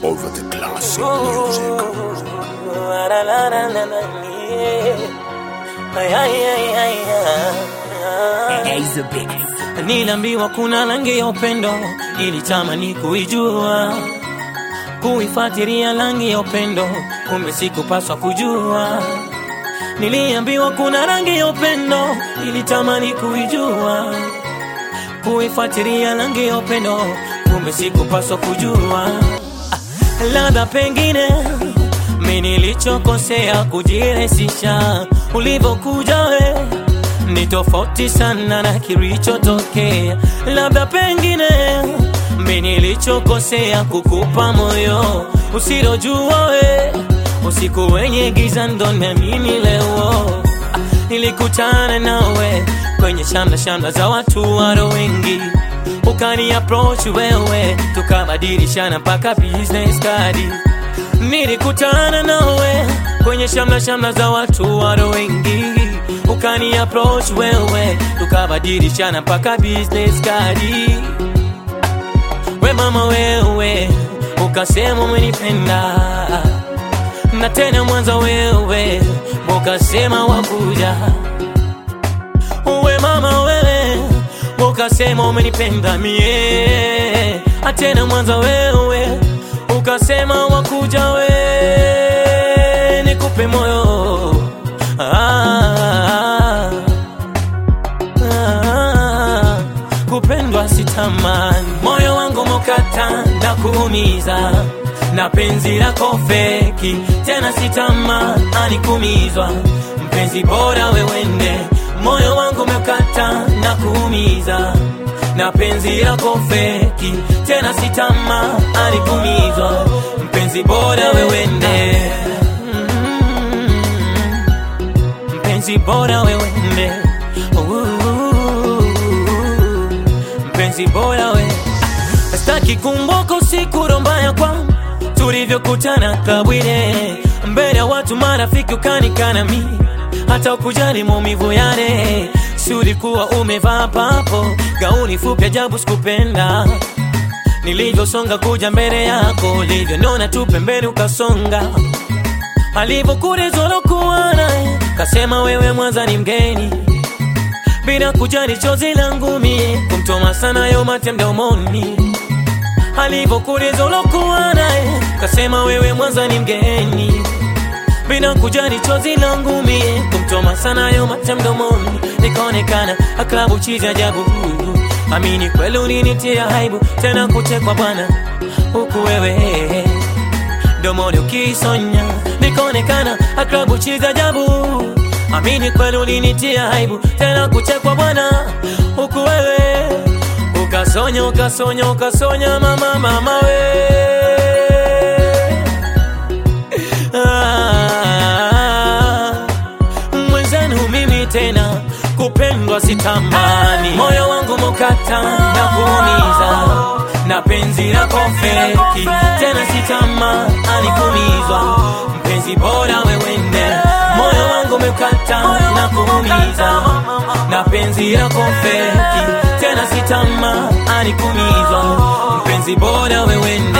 over the classic music. Niliambiwa kuna rangi ya upendo, ilitamani kuijua, kuifuatilia rangi ya upendo, kumbe sikupaswa kujua. Niliambiwa kuna rangi ya upendo, ilitamani kuijua, kuifuatilia rangi ya upendo, kumbe sikupaswa kujua. Ah, labda pengine mi nilichokosea kujirahisisha, ulivyokuja we ni tofauti sana na kilichotokea. Labda pengine mi nilichokosea kukupa moyo usilojua we, usiku wenye giza ndo niamini leo. Ah, Nilikutana nawe kwenye shamba shamba za watu waro wengi, ukani approach wewe, tukabadilishana mpaka business card. Nilikutana nawe kwenye shamla shamla za watu waro wengi, ukani approach wewe, tukabadilishana mpaka business card. We mama wewe, ukasema umenipenda na tena mwanza wewe, ukasema wakuja. We mama wewe, ukasema umenipenda mie, atena mwanza wewe, ukasema wakuja we, nikupe moyo ah, ah, kupendwa sitamani, moyo wangu mokata na kuumiza na penzi lako feki, tena sitamani kumizwa, mpenzi bora wewende, moyo wangu mekata na kuumiza na penzi lako feki, tena sitamani kumizwa, mpenzi bora wewende Mm, mpenzi bora wewende Ooh, mpenzi bora we Sitaki kumbuka usiku rombaya kwangu tulivyokutana kabwile mbele ya watu marafiki ukanikana mi hata ukujali maumivu yale si ulikuwa umevaa papo gauni fupi ajabu sikupenda nilivyosonga kuja mbele yako ulivyonona tu pembeni ukasonga alivyokurezolokuwa naye kasema wewe mwanza ni mgeni bila kujali chozi langu mie kumtoma sana yo mate mdomoni alivyokulizolokuwa naye kasema wewe mwanza ni mgeni bila kujali chozi langu mie kumtoma sana yo mate mdomoni nikaonekana aklabu chizi ajabu amini kweli ulinitia haibu tena kuchekwa bwana huku wewe domoni ukisonya nikaonekana aklabu chizi ajabu amini kweli ulinitia haibu tena kuchekwa bwana huku wewe ukasonya ukasonya ukasonya mama mama we ah, mwenzenu mimi tena kupendwa sitamani moyo wangu mukata na kuumiza na penzi lako feki tena sitamani kumizwa mpenzi bora wewende moyo wangu mekata na kuumiza na penzi lako feki tena sitamani kumizwa mpenzi bora wewende